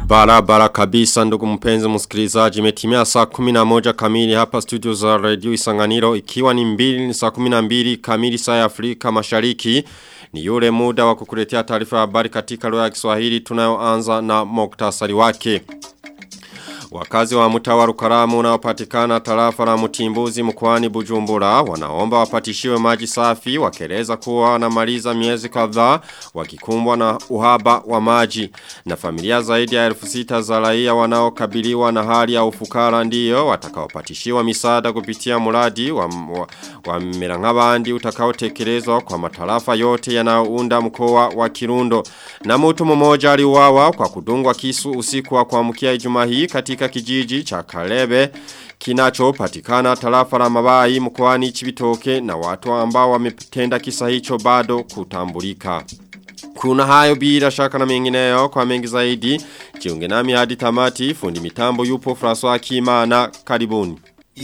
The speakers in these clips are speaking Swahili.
Barabara kabisa ndugu mpenzi msikilizaji imetimia saa 11 kamili hapa studio za radio Isanganiro ikiwa ni mbili ni saa 12 kamili saa ya Afrika Mashariki ni yule muda wa kukuletea taarifa habari katika lugha ya Kiswahili tunayoanza na muktasari wake. Wakazi wa mtawa Rukaramu unaopatikana tarafa la Mtimbuzi mkoani Bujumbura wanaomba wapatishiwe maji safi wakeleza kuwa wanamaliza miezi kadhaa wakikumbwa na uhaba wa maji na familia zaidi ya elfu sita za raia wanaokabiliwa na hali ya ufukara ndiyo watakaopatishiwa misaada kupitia mradi wa, wa, wa Mirangabandi utakaotekelezwa kwa matarafa yote yanayounda mkoa wa Kirundo na mtu mmoja aliuawa kwa kudungwa kisu usiku wa kuamkia Ijumaa hii katika kijiji cha Kalebe kinachopatikana tarafa la Mabai mkoani Chibitoke na watu ambao wametenda kisa hicho bado kutambulika. Kuna hayo bila shaka na mengineyo kwa mengi zaidi. Jiunge nami hadi tamati fundi mitambo yupo François Kimana karibuni.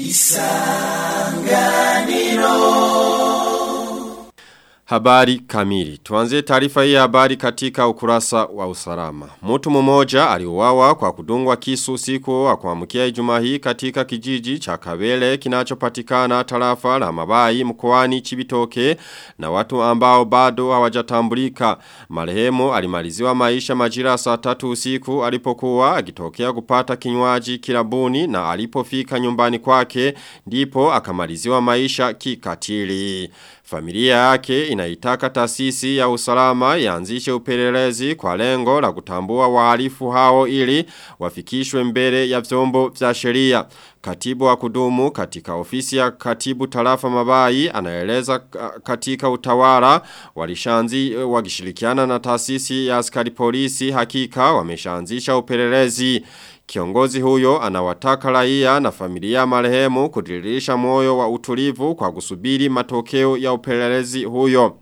Habari kamili. Tuanze taarifa hii habari katika ukurasa wa usalama. Mtu mmoja aliuawa kwa kudungwa kisu siku wa kuamkia Ijumaa hii katika kijiji cha Kabele kinachopatikana tarafa la Mabai mkoani Chibitoke na watu ambao bado hawajatambulika. Marehemu alimaliziwa maisha majira saa tatu usiku alipokuwa akitokea kupata kinywaji kilabuni na alipofika nyumbani kwake ndipo akamaliziwa maisha kikatili. Familia yake inaitaka taasisi ya usalama yaanzishe upelelezi kwa lengo la kutambua wahalifu hao ili wafikishwe mbele ya vyombo vya sheria. Katibu wa kudumu katika ofisi ya katibu tarafa mabai anaeleza katika utawala walishanzi wakishirikiana na taasisi ya askari polisi hakika wameshaanzisha upelelezi. Kiongozi huyo anawataka raia na familia marehemu kudiririsha moyo wa utulivu kwa kusubiri matokeo ya upelelezi huyo.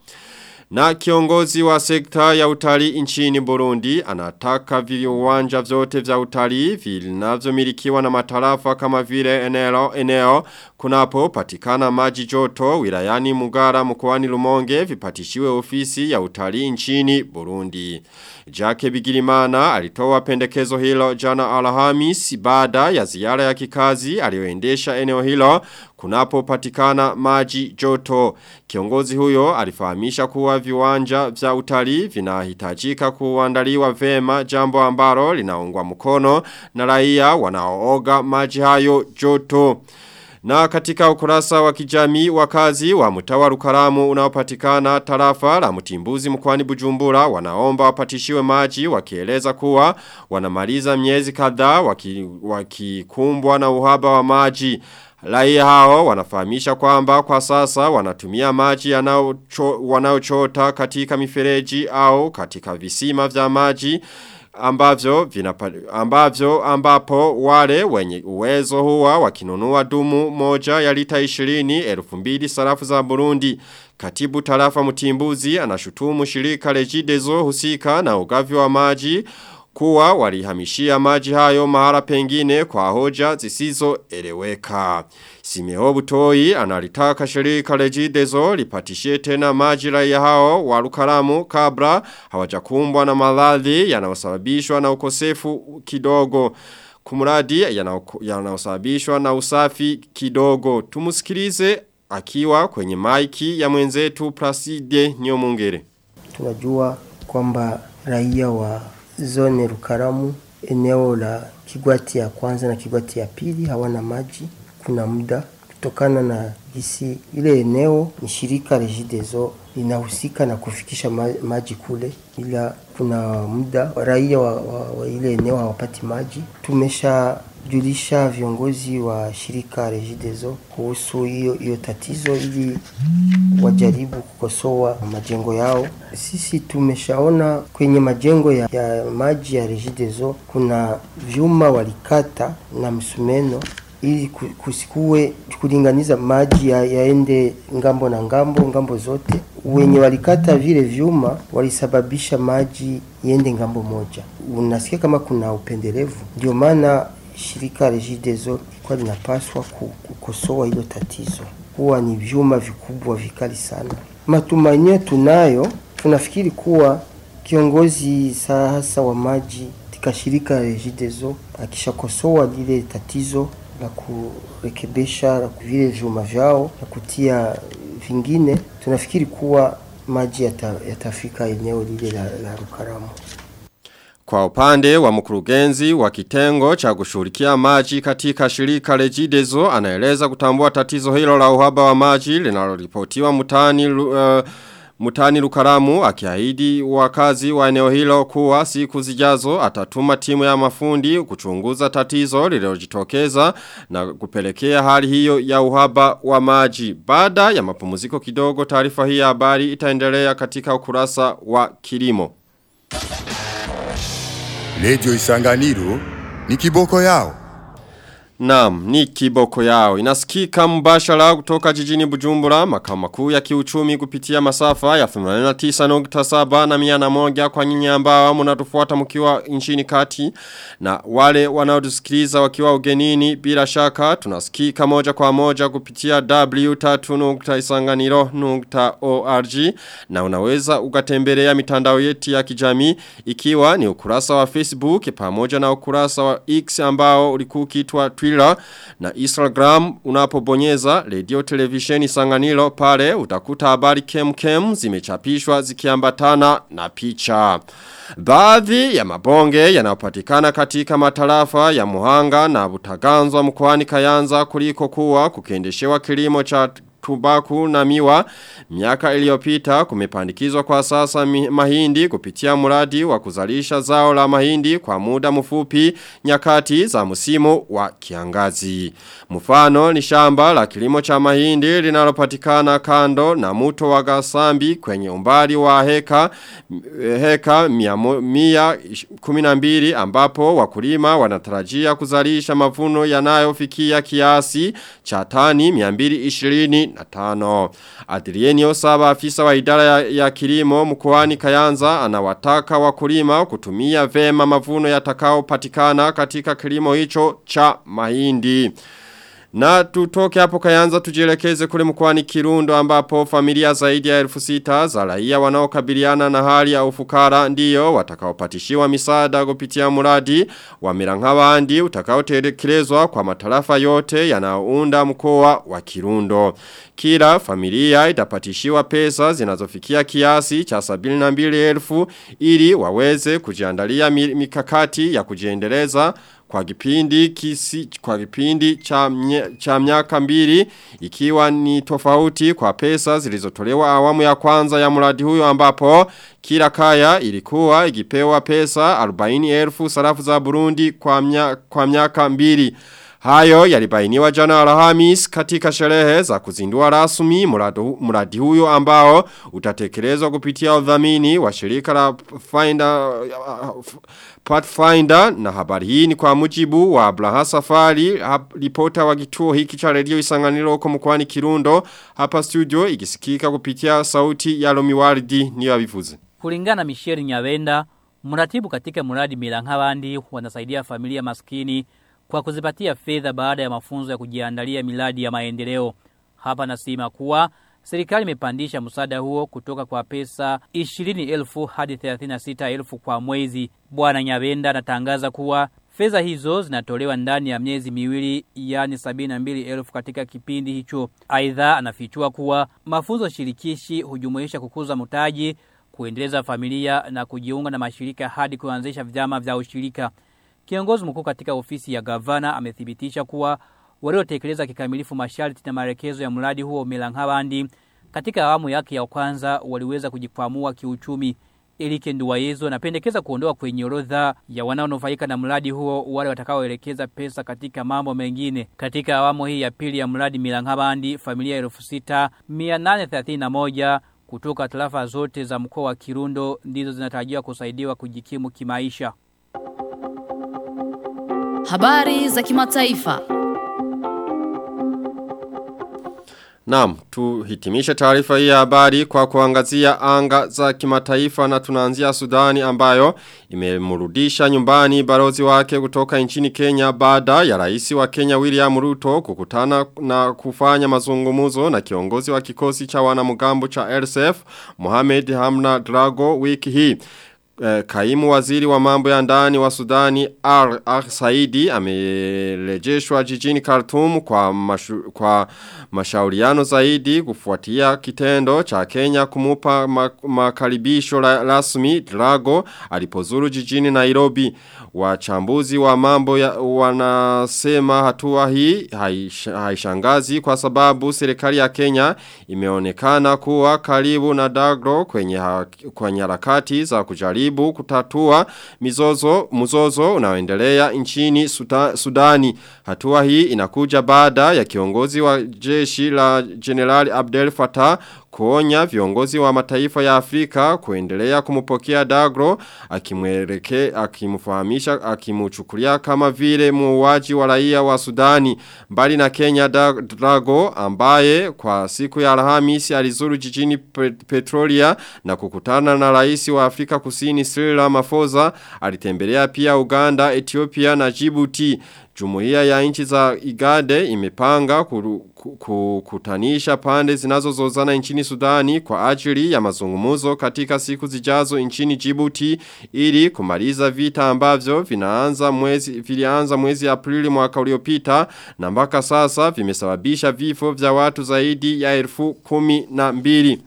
Na kiongozi wa sekta ya utalii nchini Burundi anataka viwanja vyote vya utalii vinavyomilikiwa na matarafa kama vile eneo eneo kunapo patikana maji joto wilayani Mugara mkoani Lumonge vipatishiwe ofisi ya utalii nchini Burundi. Jake Bigirimana alitoa pendekezo hilo jana Alhamis baada ya ziara ya kikazi aliyoendesha eneo hilo kunapo patikana maji joto. Kiongozi huyo alifahamisha kuwa viwanja vya utalii vinahitajika kuandaliwa vema jambo ambalo linaungwa mkono na raia wanaooga maji hayo joto. Na katika ukurasa wa kijamii wakazi wa mtawa rukaramu unaopatikana tarafa la mtimbuzi mkwani bujumbura wanaomba wapatishiwe maji wakieleza kuwa wanamaliza miezi kadhaa wakikumbwa waki na uhaba wa maji. Raia hao wanafahamisha kwamba kwa sasa wanatumia maji wanaochota katika mifereji au katika visima vya maji ambavyo vinapa, ambavyo ambapo wale wenye uwezo huwa wakinunua dumu moja ya lita 20 elfu mbili sarafu za Burundi. Katibu tarafa mtimbuzi anashutumu shirika Regideso husika na ugavi wa maji kuwa walihamishia maji hayo mahara pengine kwa hoja zisizo eleweka. Simeo Butoi analitaka shirika Regideso lipatishie tena maji raia hao wa Rukaramu kabla hawajakumbwa na maradhi yanayosababishwa na ukosefu kidogo. Kumuradi yanayosababishwa na usafi kidogo. Tumusikilize akiwa kwenye maiki ya mwenzetu Placide Nyomungere. Tunajua kwamba raia wa zone Rukaramu eneo la Kigwati ya kwanza na Kigwati ya pili hawana maji kuna muda kutokana na gisi ile eneo ni shirika Regideso linahusika na kufikisha maji kule, ila kuna muda raia wa, wa, wa ile eneo hawapati maji. Tumeshajulisha viongozi wa shirika Regideso kuhusu hiyo hiyo tatizo, ili wajaribu kukosoa majengo yao. Sisi tumeshaona kwenye majengo ya, ya maji ya Regideso kuna vyuma walikata na msumeno ili kusikue kulinganiza maji ya, yaende ngambo na ngambo ngambo zote. Wenye walikata vile vyuma walisababisha maji iende ngambo moja. Unasikia kama kuna upendelevu, ndio maana shirika Regideso ilikuwa linapaswa kukosoa hilo tatizo, kuwa ni vyuma vikubwa vikali sana. Matumaini tunayo, tunafikiri kuwa kiongozi hasa wa maji katika shirika Regideso akishakosoa lile tatizo la kurekebisha la vile vyuma vyao na kutia vingine, tunafikiri kuwa maji yata, yatafika eneo lile la, la Rukaramu. Kwa upande wa mkurugenzi wa kitengo cha kushughulikia maji katika shirika Regideso anaeleza kutambua tatizo hilo la uhaba wa maji linaloripotiwa mtaani uh, Mutani Lukaramu akiahidi wakazi wa eneo hilo kuwa siku zijazo atatuma timu ya mafundi kuchunguza tatizo lililojitokeza na kupelekea hali hiyo ya uhaba wa maji. Baada ya mapumziko kidogo taarifa hii ya habari itaendelea katika ukurasa wa kilimo. Radio Isanganiro ni kiboko yao. Naam, ni kiboko yao. Inasikika mbashara kutoka jijini Bujumbura, makao makuu ya kiuchumi kupitia masafa ya 89.7 na 101 kwa nyinyi ambao mnatufuata mkiwa nchini kati na wale wanaotusikiliza wakiwa ugenini bila shaka tunasikika moja kwa moja kupitia w3.isanganiro.org na unaweza ukatembelea mitandao yetu ya kijamii ikiwa ni ukurasa wa Facebook pamoja na ukurasa wa X ambao ulikuwa ukiitwa Twitter na Instagram unapobonyeza radio televisheni sanganilo pale utakuta habari kem kem zimechapishwa zikiambatana na picha. Baadhi ya mabonge yanayopatikana katika matarafa ya Muhanga na Butaganzwa mkoani Kayanza kuliko kuwa kukiendeshewa kilimo cha tubaku na miwa miaka iliyopita kumepandikizwa kwa sasa mahindi kupitia mradi wa kuzalisha zao la mahindi kwa muda mfupi nyakati za msimu wa kiangazi. Mfano ni shamba la kilimo cha mahindi linalopatikana kando na mto wa Gasambi kwenye umbali wa heka heka mia, mia kuminambiri ambapo wakulima wanatarajia kuzalisha mavuno yanayofikia kiasi cha tani 220 na tano. Adrienio Saba afisa wa idara ya, ya kilimo mkoani Kayanza anawataka wakulima kutumia vema mavuno yatakao patikana katika kilimo hicho cha mahindi. Na tutoke hapo kayanza tujielekeze kule mkwani kirundo ambapo familia zaidi ya elfu sita za raia wanaokabiliana na hali ya ufukara ndiyo watakaopatishiwa misaada kupitia muradi wa mirangabandi utakaotekelezwa kwa matarafa yote yanayounda mkoa wa kirundo. Kila familia itapatishiwa pesa zinazofikia kiasi cha sabini na mbili elfu ili waweze kujiandalia mikakati ya kujiendeleza kwa kipindi kisi kwa kipindi cha mnye, cha miaka mbili ikiwa ni tofauti kwa pesa zilizotolewa awamu ya kwanza ya mradi huyo ambapo kila kaya ilikuwa ikipewa pesa 40,000 sarafu za Burundi kwa mnya, kwa miaka mbili Hayo yalibainiwa jana Alhamis katika sherehe za kuzindua rasmi mradi huyo ambao utatekelezwa kupitia udhamini wa shirika la Finder uh, Pathfinder na habari hii ni kwa mujibu wa Abraha Safari ripota wa kituo hiki cha redio Isanganiro huko mkoani Kirundo hapa studio ikisikika kupitia sauti ya Lomiwardi niyo abivuze. Kulingana Michelle Nyawenda mratibu katika mradi Milanghawandi wanasaidia familia maskini kwa kuzipatia fedha baada ya mafunzo ya kujiandalia miladi ya maendeleo. Hapa nasema kuwa serikali imepandisha msaada huo kutoka kwa pesa 20,000 hadi 36,000 kwa mwezi. Bwana Nyabenda anatangaza kuwa fedha hizo zinatolewa ndani ya miezi miwili yani 72,000 katika kipindi hicho. Aidha anafichua kuwa mafunzo shirikishi hujumuisha kukuza mtaji, kuendeleza familia na kujiunga na mashirika hadi kuanzisha vyama vya ushirika. Kiongozi mkuu katika ofisi ya gavana amethibitisha kuwa waliotekeleza kikamilifu masharti na maelekezo ya mradi huo Melanghabandi katika awamu yake ya kwanza waliweza kujikwamua kiuchumi. Elike Nduwayezo anapendekeza kuondoa kwenye orodha ya wanaonufaika na mradi huo wale watakaoelekeza pesa katika mambo mengine. Katika awamu hii ya pili ya mradi Milanghabandi, familia elfu sita mia nane thelathini na moja kutoka tarafa zote za mkoa wa Kirundo ndizo zinatarajiwa kusaidiwa kujikimu kimaisha. Habari za kimataifa. Naam, tuhitimishe taarifa hii ya habari kwa kuangazia anga za kimataifa na tunaanzia Sudani ambayo imemrudisha nyumbani barozi wake kutoka nchini Kenya baada ya rais wa Kenya William Ruto kukutana na kufanya mazungumuzo na kiongozi wa kikosi cha wanamgambo cha RSF Mohamed Hamna Drago wiki hii. eh, kaimu waziri wa mambo ya ndani wa Sudani Al, Al Saidi amerejeshwa jijini Khartoum kwa mashu, kwa mashauriano zaidi kufuatia kitendo cha Kenya kumupa makaribisho la, rasmi Drago alipozuru jijini Nairobi wachambuzi wa mambo ya, wanasema hatua hii haishangazi kwa sababu serikali ya Kenya imeonekana kuwa karibu na Dagro kwenye ha, kwenye harakati za kujaribu kutatua mizozo mzozo unaoendelea nchini Suda, Sudani hatua hii inakuja baada ya kiongozi wa jeshi la General Abdel Fattah kuonya viongozi wa mataifa ya Afrika kuendelea kumupokea Dagro akimweleke akimfahamisha akimuchukulia kama vile muuaji wa raia wa Sudani mbali na Kenya Dago ambaye kwa siku ya Alhamisi alizuru jijini Petrolia na kukutana na rais wa Afrika Kusini Cyril Ramaphosa alitembelea pia Uganda Ethiopia na Djibouti Jumuiya ya nchi za Igade imepanga kukutanisha pande zinazozozana nchini Sudani kwa ajili ya mazungumuzo katika siku zijazo nchini Djibouti ili kumaliza vita ambavyo vinaanza mwezi vilianza mwezi Aprili mwaka uliopita na mpaka sasa vimesababisha vifo vya watu zaidi ya elfu kumi na mbili.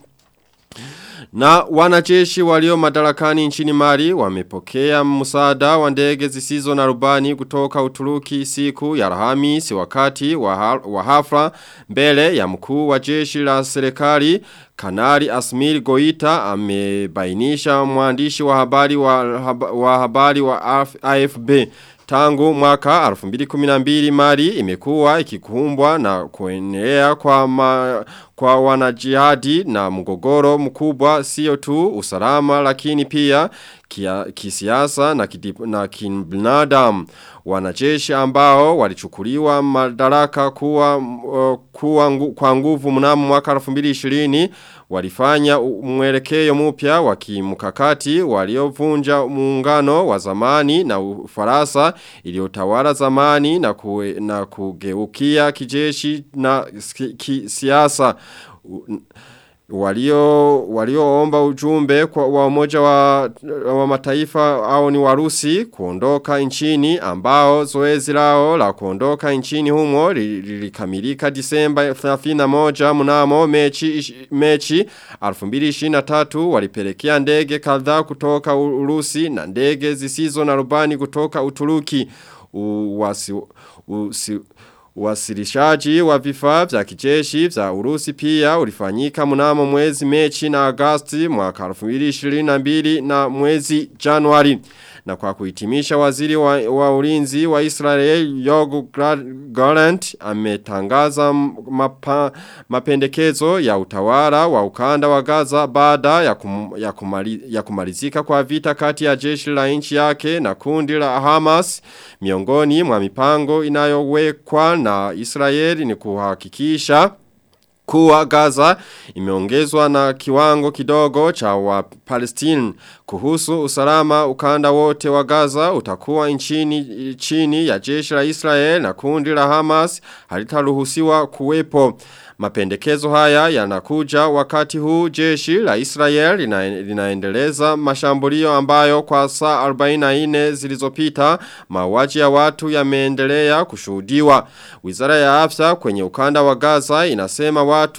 Na wanajeshi walio madarakani nchini Mali wamepokea msaada wa ndege zisizo na rubani kutoka Uturuki siku ya Alhamisi wakati wa hafla mbele ya mkuu wa jeshi la serikali Kanari Asmir Goita amebainisha mwandishi wa habari wa, wa habari wa AFB Tangu mwaka 2012 Mali imekuwa ikikumbwa na kuenea kwa ma, kwa wanajihadi na mgogoro mkubwa sio tu usalama lakini pia kia, kisiasa na, kidip, na kibinadamu wanajeshi ambao walichukuliwa madaraka kuwa, uh, kuwa ngu, kwa nguvu mnamo mwaka 2020 walifanya mwelekeo mpya wa kimkakati waliovunja muungano wa zamani na Ufaransa iliyotawala zamani na, kue, na kugeukia kijeshi na kisiasa walio walioomba ujumbe kwa wa umoja wa, wa mataifa au ni warusi kuondoka nchini ambao zoezi lao la kuondoka nchini humo lilikamilika Disemba 31 mnamo mechi mechi 2023 walipelekea ndege kadhaa kutoka Urusi na ndege zisizo na rubani kutoka Uturuki uwasi, usi, Wasilishaji wa vifaa vya kijeshi vya Urusi pia ulifanyika mnamo mwezi Mechi na Agosti mwaka 2022 na mwezi Januari. Na kwa kuhitimisha waziri wa, wa ulinzi wa Israel Yogu Gallant ametangaza mapa, mapendekezo ya utawala wa ukanda wa Gaza baada ya, kum, ya, kumali, ya kumalizika kwa vita kati ya jeshi la nchi yake na kundi la Hamas miongoni mwa mipango inayowekwa na Israeli ni kuhakikisha kuwa Gaza imeongezwa na kiwango kidogo cha wa Palestine kuhusu usalama ukanda wote wa Gaza utakuwa nchini chini ya jeshi la Israel na kundi la Hamas halitaruhusiwa kuwepo Mapendekezo haya yanakuja wakati huu jeshi la Israel lina, linaendeleza mashambulio ambayo kwa saa 44 zilizopita mauaji ya watu yameendelea kushuhudiwa. Wizara ya afya kwenye ukanda wa Gaza inasema watu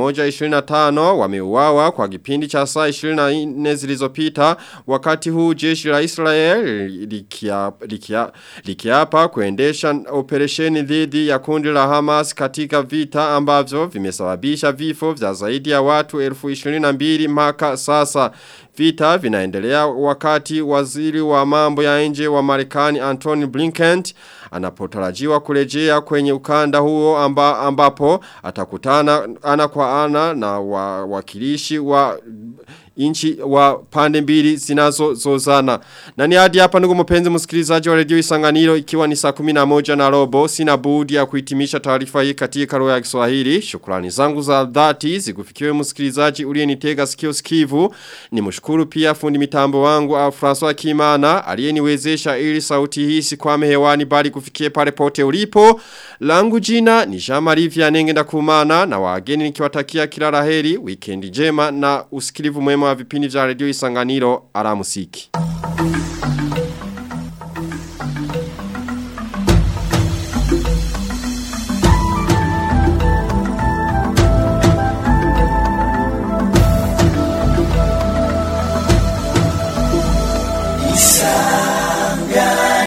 125 wameuawa kwa kipindi cha saa 24 zilizopita wakati huu jeshi la Israel likiapa likia, likia kuendesha operesheni dhidi ya kundi la Hamas katika vita ambavyo vimesababisha vifo vya zaidi ya watu elfu 22 maka sasa. Vita vinaendelea wakati waziri wa mambo ya nje wa Marekani Anthony Blinken anapotarajiwa kurejea kwenye ukanda huo amba, ambapo atakutana ana kwa ana na wakilishi wa inchi wa pande mbili zinazo zozana. Na ni hadi hapa ndugu mpenzi msikilizaji wa redio Isanganiro ikiwa ni saa 11 na robo sina budi ya kuhitimisha taarifa hii katika lugha ya Kiswahili. Shukrani zangu za dhati zikufikiwe msikilizaji uliyenitega sikio sikivu. Nimshukuru pia fundi mitambo wangu au François Kimana aliyeniwezesha ili sauti hii sikwame hewani bali kufikie pale pote ulipo. Langu jina ni Jean-Marie Vianenge ndakumana na wageni nikiwatakia kila laheri, weekend njema na usikilivu mwema wa vipindi vya redio Isanganiro alamusiki.